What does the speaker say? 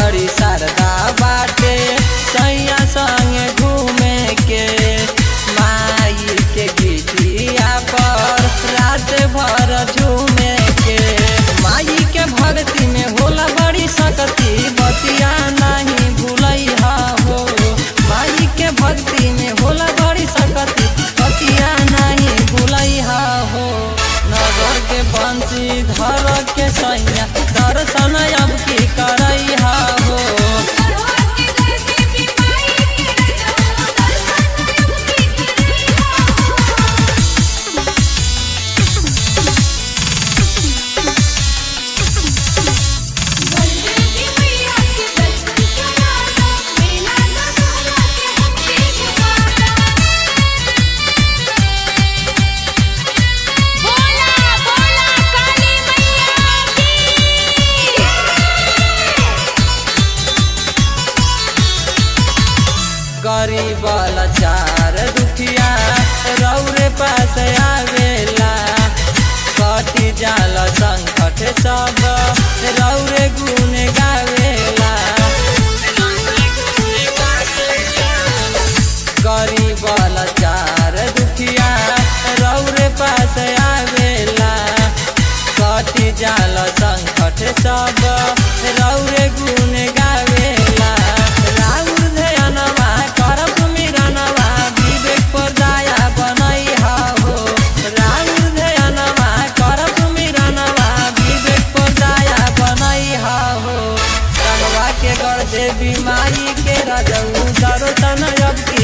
बड़ी शारदा बाटे सैया संगे घूमे के माई के गीतिया पर रात भर झूमे के माई के भक्ति में होला बड़ी सकती बतिया नहीं भूलैहा हो माई के भक्ति में होला बड़ी सकती बतिया नहीं भूलैहा हो नगर के बंसी धर के सैया दर्शन अब की करैहा हो करवा के घर देवी माई के रजो दर्शन अब की बलदेवी मैया के दर्शन कराना मेला दशहरा के हमके घुमाना बोला बोला काली मैया की गरीब लाचार दुखिया रौरे पास आवेला कटी जाल संकट सब रौरे गुण गावेला गरीब लाचार दुखिया रौरे पास आवेला कटी जाल संकट सब रौरे गुण गावेला राउर ध्यानवा करब मिरनवा विवेक पर दया बनैहा हो राउर ध्यानवा करब मिरनवा विवेक पर दया बनैहा हो रंगवा के कर देवी माई के रजऊ दर्शन अब की